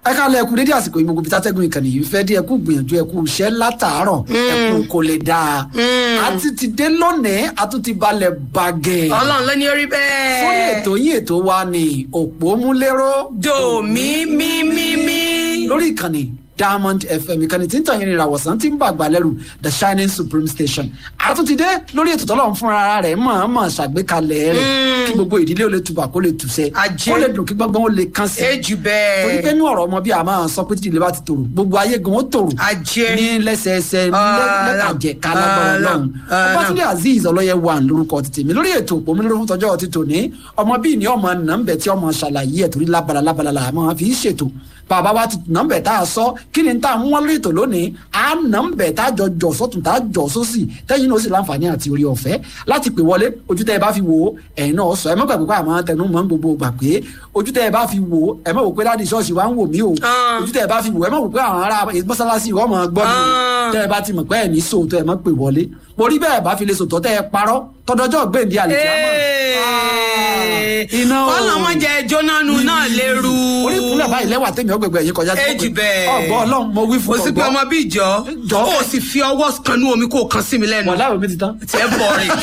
ẹ ká lẹ ẹkú dédé àsìkò yìí gbogbo bí tátẹ́gùn ìkànnì yìí fẹ́ dé ẹkú gbìyànjú ẹkú iṣẹ́ látàárọ̀ ẹkú kò lè dáa àti ti dé lónìí àtún ti balẹ̀ bàgẹ́ ọlọ́run ló ní orí bẹ́ẹ̀. fún ètò yín ètò wa ní òpómúléró dòmí mímímí. lórí ìkànnì diamond fm ìkànnì tí ń tàn yín ní ìràwọ̀sán tí ń bàgbà lẹ́rù the shining supreme station àtúntìdé lórí ètò tọ́lọ́run fúnra rẹ̀ mọ̀ọ́mọ̀ ṣàgbékalẹ̀ rẹ̀ kí gbogbo ìdílé ó lè tubà kó lè tùsẹ̀ Ajé. kó lè dùn kí gbọ́ngbọ́n ó lè kán sí ejù torí pé bẹ́ẹ̀. ní ọ̀rọ̀ ọmọ bí a máa sọ pé títí ilé bá ti tòrò gbogbo ayé gan ó tòrò Ajé. ní lẹ́sẹẹsẹ Ọ̀la. lẹ́kàjẹ kálágbára Ọ̀la. ọlọ́run Ọ̀la. ọbátúndé azeez ọlọ́yẹ wà lórúkọ títì mi lórí ètò òpómúléró fún tọjọ́ ti tòní ọmọ bíi ní ọmọ nàmbẹ̀ tí ọmọ ṣàlàyé ẹ̀ torí lábala lábala là máa fi í ṣètò bàbá wa ti nàmbẹ̀ tá a sọ kí ni tá a mú wọn lórí ètò lónìí à nàmbẹ̀ tá a jọ jọ sọ́tún tá a jọ sósì tẹ́yìn náà ó sì láǹfààní àti orí ọ̀fẹ́ láti pè wọlé ojú tẹ́ ẹ bá fi wò ó ẹ̀yin náà sọ ẹ má gbàgbé pé àmọ́ tẹnu mọ́ gbogbo gbà pé ojú tẹ́ ẹ bá fi wò ó ẹ má wò pé láti ṣọ́ọ̀ṣì wa ń wò mí o Ah. ojú tẹ́ ẹ bá fi wò ó ẹ má wò pé àwọn ará mọ́sálásí ìwọ́ mọ̀ gbọ́ mi o Ah. tẹ́ ẹ bá ti mọ̀ pé ẹ̀ ní sòótọ́ ẹ má pè wọlé mo rí bẹ́ẹ̀ bá fi lè sòótọ́ tẹ́ ẹ parọ́ tọdọjọ́ gbèǹdé àlè kí á mọ̀ iná o ọlọmọdé jónánu náà lérú. orí ìkúnlẹ̀ báyìí lẹ́wà tẹ̀mí ọgbẹ̀gbẹ̀ yìí kọjá tó ejù bẹ́ẹ̀. ọgbọ́n ọlọ́run mo wí mo fún sì pé ọmọ bíi jọ Jọ. ó sì fi ọwọ́ kanú omi kó o kan sí mi lẹ́nu. wọ́n láwọn mi ti tán tí ẹ bọ̀ rìn.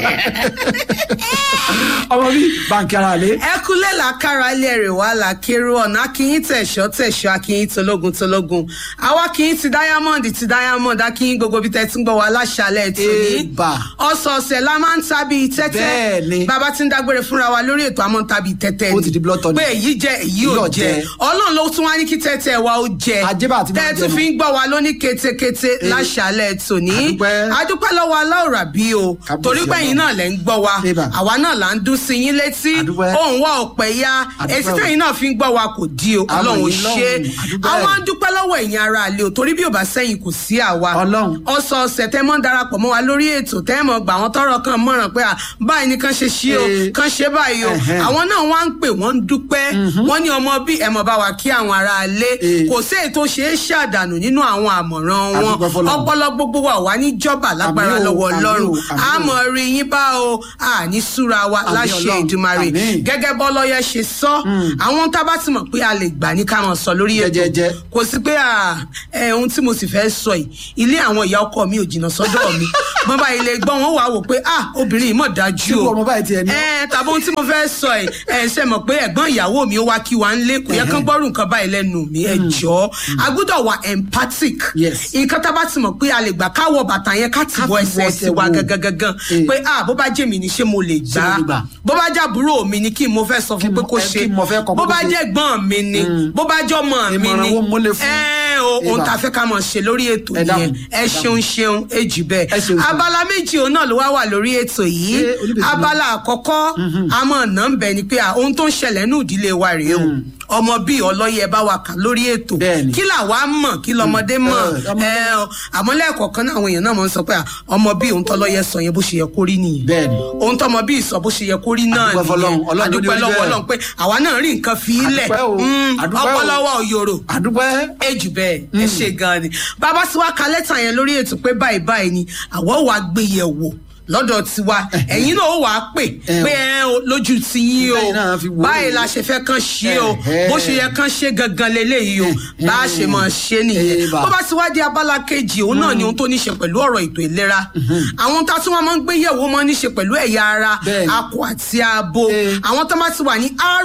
ọmọ bíi báńkì ara lé ẹkúlẹ̀ làkàrà ilé rẹ̀ wá làkèrò ọ̀nà akínyìn tẹ̀sọ́ tẹ̀sọ́ akínyìn tológun tológun àwa akínyìn ti diamond ti diamond akínyìn gbogbo bíi tẹ́tí ń gbọ́ wa láṣálẹ̀ tòní. Eba. ọ̀sọ̀ọ̀sẹ̀ la máa ń tàbí tẹ́tẹ́ Bẹ́ẹ̀ni. bàbá ti ń dágbére fúnra wa lórí ètò àmọ́ ń tàbí tẹ́tẹ́ Ó ni. ti di blood tonic. pé èyí jẹ èyí ò Yóò jẹ jẹ. ọlọ́run ló tún wá ní kí tẹ́tẹ́ wa ó jẹ Ajé bá àti máa tẹ́tù jẹ fi ń gbọ́ wa lóní ketekete láṣálẹ̀ tòní. Adúpẹ́. adúpẹ́ lọ́wọ́ aláwòrán bí o Kábíyèsí torí pé ẹ̀yin Ọlọ́run. náà lẹ́ ń gbọ́ wa Eba. àwa náà là ń dún sí yín létí Adúpẹ́. òun wá ọ̀pẹ ya Adúpẹ́ èsì o. tẹ̀yìn náà fi ń gbọ́ wa kò di o Àmọ̀ ọlọ́run ò yín ṣe lọ́run. Adúpẹ́. àwọn ń dúpẹ́ lọ́wọ́ ẹ̀yin ara àlè o torí bí ò bá sẹ́yìn kò sí àwa Ọlọ́run. ọ̀sọ̀ọ̀sẹ̀ tẹ́ mọ́ darapọ̀ mọ́ wa lórí ètò tẹ́ mọ́ gbà wọ́n tọrọ kan mọ̀ràn pé à báyìí ni kàn ṣe ṣí o Eh. kàn ṣe báyìí o Ẹ̀hẹ́n. àwọn náà wá ń pè wọ́n ń dúpẹ́ wọ́n ní ọmọ bí ẹ̀mọ̀ bá wa kí àwọn ará alé Eh. kò sí èyí tó ṣe é ṣàdànù nínú àwọn àmọ̀ràn wọn Adúpẹ́ f'Ọlọ́run. ọpọlọ gbogbo wa wà ní jọba lágbára Àmín o, lọ́wọ́ àmín o, Ọlọ́run àmín o. àmọ́ rí yín bá o àní súra wa Àmín láṣẹ Ọlọ́run. Ìdùmarè Àmín. gẹ́gẹ́ bọ́lọ́yẹ ṣe sọ àwọn tá a bá ti mọ̀ pé a lè gbà ní ká máa sọ lórí ètò Jẹ́jẹ́jẹ́. kò sí pé à, ẹ, ohun tí mo sì fẹ́ sọ yìí ilé àwọn ìyá ọkọ mi ò jìnnà sọ́dọ̀ mi bọ́n bá ilé gbọ́n wọn wà wò pé ah obìnrin yìí mọ̀ dájú Ṣé o ọmọ báyìí tiẹ̀ ní? ẹ tàbí ohun tí mo fẹ́ sọ yìí ẹ ṣe mọ̀ pé ẹ̀gbọ́n ìyàwó mi ó wá kí wa ń lé kò yẹ kán gbọ́rù nǹkan báyìí lẹ́nu mi ẹ jọ a gbọ́dọ̀ wà empathic Yes. nǹkan tá a bá ti mọ̀ pé a lè gbà káwọ bàtà yẹn ká tì Ká bọ fi ẹsẹ̀ wọ sí ẹsẹ̀ wa wò. gangan gangan Eh. pé ah bó bá jẹ́ mi ni ṣé mo lè Ṣé mo lè gbà? gbà bó bá jẹ́ àbúrò mi ni kí n mo fẹ́ sọ fún Kí pé mo- kó ẹ, ṣe kí mo fẹ́ kọ́ pé bó kó bá ṣe. jẹ́ gbọ́n mi ni bó bá jẹ́ ọmọ mi Ìmọ̀ràn ni wo mo lè fún? ẹ o ohun Eba. tá a fẹ́ ká mọ̀ ṣe lórí ètò Ẹ yẹn dákun, ẹ ẹ ṣeun ṣeun èjì Ẹ bẹ́ẹ̀ ṣeun ṣeun. abala méjì òun náà ló wá wà lórí ètò yìí Ṣé oníbejì náà? abala àkọ́kọ́ àmọ́ ọ̀nà ń bẹ ni pé à, ohun tó ń ṣẹlẹ̀ ní ìdílé wa rèé o ọmọ bíi ọlọ́yẹ bá wa kà lórí ètò Bẹ́ẹ̀ni. kí làwa mọ̀ kí lọmọdé mọ̀ Ẹ, ọmọdé- ẹ ọ, àmọ́ lẹ́ẹ̀kọ̀ọ̀kan náà àwọn èèyàn náà mọ̀ ń sọ pé à, ọmọ bíi ohun tọ́lọ́yẹ sọ yẹn bó ṣe yẹ kó rí nìyẹn Bẹ́ẹ̀ni. ohun tọmọ bíi sọ bó ṣe yẹ kó rí náà Adúpẹ́ f'Ọlọ́run, nìyẹn Ọlọ́run ló ní adúpẹ́ orí lọ́wọ́ bẹ́ẹ̀. Ọlọ́run pé àwa náà rí nǹkan fi í lẹ̀ Adúpẹ́ o, Mm, adúpẹ́ o. ọpọlọwọ òyòrò àdúpẹ́ ejù bẹ́ẹ̀ ẹ ṣe gan ni bàbá tí wàá ka lẹ́tà yẹn lórí ètò pé báyìí báyìí ni àwọ̀ wàá gbé yẹ̀ wò lọ́dọ̀ tiwa ẹ̀yin náà ó wàá pè Eh. pé ẹ o, lójú ti yín o Bẹ́ẹ̀ náà fi wò ó. báyìí la ṣe fẹ́ kàn ṣe o Eh, bó eh. ṣe yẹ kàn ṣe gangan leléyìí o bá a ṣe máa ṣe nìyẹn Eh, bà. bó bá ti wá di abala kejì òun náà ni ohun tó ní ṣe pẹ̀lú ọ̀rọ̀ ètò ìlera àwọn tá a tún wọn máa ń gbé yẹ̀wò máa ń ní ṣe pẹ̀lú ẹ̀yà ara Bẹ́ẹ̀ni. akọ àti abo Eh. àwọn tó bá ti wà ní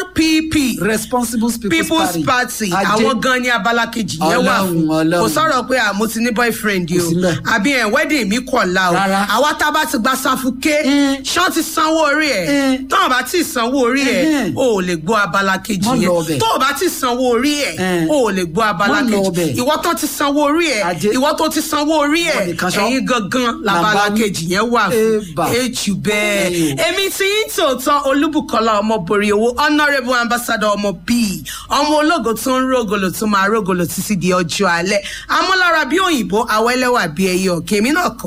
RPP responsible people's, people's party Ajé. àwọn gan ni abala kejì yẹn wà Ọlọ́run, fún Ọlọ́run. kò sọ̀rọ̀ pé à mo ti ní boyfriend yìí Kò sí o ńbẹ̀. àbí ẹ̀ wedding mi kọ̀ la o Rárá. àwa tá a bá ti gba sáfùké ṣán ti sanwó orí ẹ̀ Mm. tó o bá ti sanwó orí ẹ̀ Mhm. o ò lè gbọ́ abala kejì Má lọ yẹn ọbẹ̀. tó o bá ti sanwó orí ẹ̀ Mm. o ò lè gbọ́ abala Má lọ kejì ọbẹ̀. ìwọ tó ti sanwó orí ẹ̀ Ajé. ìwọ tó ti sanwó orí ẹ̀ Ìwọ nìkan ṣọ́. ẹ̀yin gangan labala Làbá wí. kejì yẹn wà fún Ébà. èjù bẹ́ẹ̀ Ẹ̀yin o. èmi tí ń tòótọ́ olúbùkọ́lá ọmọbòrè owó honourable ambassador ọmọ bíi ọmọ ológo tó ń rògòlò tó máa rògòlò títí di ọjọ́ alẹ́ amúlára bí òyìnbó awẹ́lẹ́wà bí ẹyẹ ọ̀kẹ́ èmi náà kọ́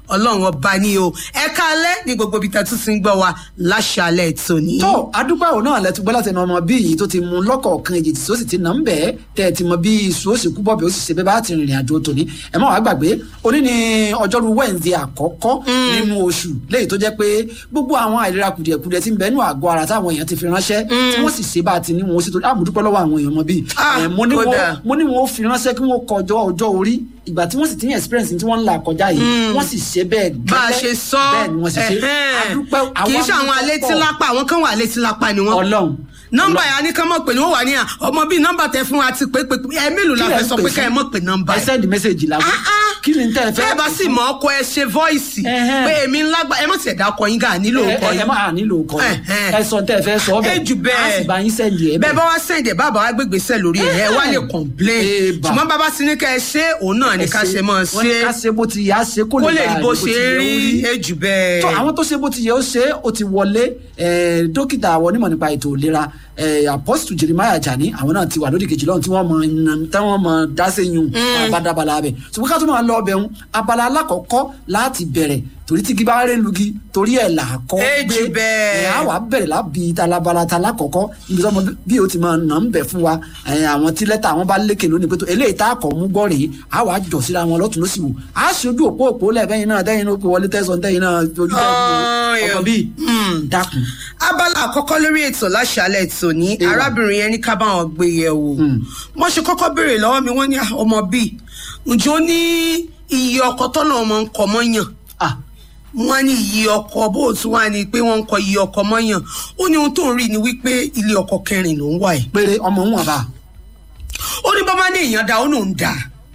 ọlọ́run ọba ní o ẹ káalẹ́ ní gbogbo ibi tẹ́tù sí ń gbọ́ wa láṣàlẹ̀ tòní. tó adúpẹ́ òun náà lẹ́tú gbọ́ láti ẹnu ọmọ bí yìí tó ti mú lọ́kọ̀ọ̀kan èjì tí ó sì ti nà ń bẹ́ẹ̀ tẹ́ ẹ ti mọ bí iṣu ó sì kú bọ́ọ̀bì ó sì ṣe bẹ́ẹ̀ bá ti rìnrìn àjò tòní ẹ má wàá gbàgbé òní ni ọjọ́rú wẹ́ǹdì àkọ́kọ́ nínú oṣù léyìí tó jẹ́ pé gbogbo àwọn àìlera kùdìẹ̀kudiẹ tí ń bẹ nínú àgọ́ ara táwọn èèyàn ti fi ránṣẹ́ tí wọ́n sì ṣe bá a ti ní wọn ó sì tó àmúdúpẹ́ lọ́wọ́ àwọn èèyàn mọ bíi Ah, ẹ̀, mo ní kódà. wọn- mo ní wọn ó fi ránṣẹ́ kí wọ́n kọjọ́ ọjọ́ orí ìgbà tí wọ́n sì ti ní experience tí wọ́n ń là kọjá yìí wọ́n sì ṣe bẹ́ẹ̀ bá a gẹ́lẹ́. ṣe sọ bẹ́ẹ̀ ni wọ́n sì ṣe ẹ̀hẹ́n. adúpẹ́ kì í ṣe àwọn adúpẹ́ alétí pọ̀. lápá àwọn kan wà alétí lápá ni wọn. ọlọ́run nọ́mbà yà ni ká mọ̀ pé ni wọ́n wà ní à ọmọ bíi nọ́mbà tẹ fún wa ti pé pé ẹ mélòó la Kí lẹ fẹ́ ń sọ pè pé ká ẹ fún? mọ̀ pé nọ́mbà ẹ yẹn. send message làwọn Ah, ah. kí ni tẹ́ ẹ fẹ́ bẹ́ẹ̀ bá sì mọ̀ ọkọ ẹ ṣe voice Ẹ̀hẹ́n. pé èmi ńlá gbà ẹ mọ̀ sí ẹ̀dá ọkọ yín gà nílò ẹ ọkọ ẹ yín. máa nílò ọkọ yẹn Ẹ̀hẹ́n. ẹ sọ tẹ́ ẹ fẹ́ sọ ẹ bẹ́ẹ̀ jù bẹ́ẹ̀ á sì bá yín send ẹ bẹ́ẹ̀ bá wá sẹ́ǹdẹ̀ bàbá wa gbégbé sẹ́ lórí ẹ̀ ẹ wá lè complain Eba. ṣùgbọ́n bàbá sí ní ká ẹ ṣe òun náà ní ká ṣe mọ́ wọ́n ní ká ṣe ṣe bó ti yẹ á ṣe kó kó lè lè bá rí bó ti ṣe yẹ ó rí ẹ jù bẹ́ẹ̀. tó àwọn tó ṣe bó ti yẹ ó ṣe ó ti wọlé eh, dókítà àwọn onímọ̀ nípa ètò ìlera eh, apostle jeremiah jani àwọn náà ti wà lórí kejì lọ́run tí wọ́n mọ iná tí wọ́n mọ dáṣẹ́yún abadabala abẹ ṣùgbọ́n ká tó máa lọ ọbẹ̀ ń abala alákọ̀ọ́kọ́ láti bẹ̀rẹ̀ torí tí gíba rẹ̀ lugi torí ẹ̀ là á kọ́ Ẹ jù bẹ́ẹ̀. ẹ̀ á wà bẹ̀rẹ̀ lábi talabala ta lákọ̀ọ́kọ́ níbi tí ọmọ bí o ti máa nà ń bẹ̀ fún wa eh, àwọn tí lẹ́tà àwọn bá lékè lónìí pé tó eléyìí tá a kọ̀ mú gbọ́ rèé á wà á jọ̀ síra wọn lọ́tún lọ́sì wò á ṣe ojú òpó òpó lẹ́ẹ̀bẹ́yìn náà dẹ́yìn náà pé wọlé tẹ̀sán dẹ́yìn náà ojú Ọ̀ọ́, ọmọ bíi dákun. abala àkọ́kọ́ lórí ètò láṣálẹ̀ tòní Ewa. arábìnrin yẹn ní ká bá wọn gbé yẹ̀ wò wọ́n ṣe kọ́kọ́ béèrè lọ́wọ́ mi wọ́n ní "Ah, ọmọ bíi ǹjẹ́ ó ní iye ọkọ tọ́nà ọmọ ń kọ mọ́yàn ah wọ́n ní iye ọkọ bó o tún wá ní pé wọ́n ń kọ iye ọkọ mọ́yàn ó ní ohun tó ń rí ni wípé ilé ọkọ kẹrin ló ń wà ẹ̀ péré ọmọ ń wà bá ó ní bàbá ní èèyàn dá ó lòún dá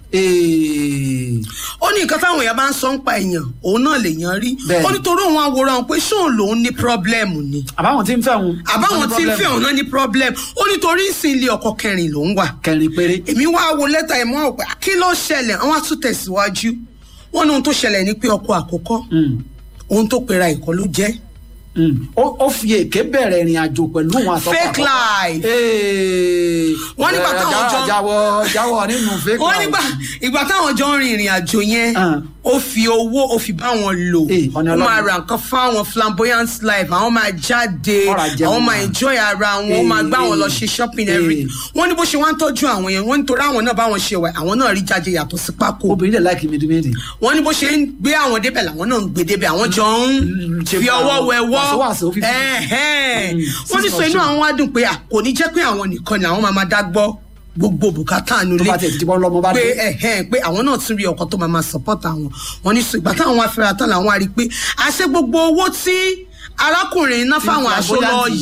ee ó ní nǹkan táwọn èèyàn bá ń sọ ń pa èèyàn òun náà lèèyàn rí Bẹ́ẹ̀ni. ó ní torí òun àwòrán pé ṣóun lòún ní pírọ́blẹ́mù ni àbáwọn tí ń fẹ́ wọn. àbáwọn tí ń fẹ́ òun náà ní problem ó nítorí ìsìn ilé ọkọ kẹrin ló ń wà kẹrin péré. èmi wá wo lẹ́tà ẹ̀ mọ́ ọ̀pẹ́ kí ló ṣẹlẹ̀ àwọn á tún tẹ̀síwájú wọ́n ní ohun tó ṣẹlẹ̀ ní pé ọkọ àkọ́kọ́ Mm, ohun tó pera ìkọ́ ló jẹ́ mm. ó ó fi èké bẹ̀rẹ̀ ìrìn àjò pẹ̀lú wọn àtọ́kọ̀ Fake life. ee Wọ́n nígbà táwọn jọ- jáwọ́ jáwọ́ nínú fake wọ́n life. nígbà ìgbà táwọn jọ ń rin ìrìn àjò yẹn Ah. ó fi owó ó fi bá wọn lò Eh, ọ̀nà ó máa ọlọ́run. ra nǹkan fáwọn flamboyant life àwọn máa jáde Ọ̀rọ̀ ajé àwọn wọn. máa enjoy ara wọn ó Eh, máa gbá wọn lọ eh. ṣe shopping Eh. every wọ́n ní bó ṣe wá ń tọ́jú àwọn yẹn wọ́n nítorí àwọn náà báwọn ṣe wà àwọn náà rí jáde yàtọ̀ sí pákó obìnrin dẹ̀ láìkí mìdímìdì. wọ́n ní bó ṣe ń gbé àwọn débẹ̀ làwọn náà ń gbé débẹ̀ àwọn jọ ń ṣe fi fún ọwọ́ àwọn wẹwọ́ wàsówàsó fífi. Ẹ̀hẹ́n. Mm, wọ́n ní six sọ inú option. àwọn wá dùn pé à, kò ní jẹ́ pé àwọn nìkan ni àwọn máa máa dá gbọ́ gbogbo bùkátà tó nulẹ̀ bá tiẹ̀ ti bọ́ lọ́mọ bá pé dé. ẹ̀hẹ́n pé àwọn náà tún rí ọkọ tó máa máa support àwọn wọ́n ní sọ ìgbà táwọn wá fẹ́ra tán làwọn á rí i pé àṣẹ gbogbo owó tí arákùnrin náà fáwọn aṣọ lọ flamboyant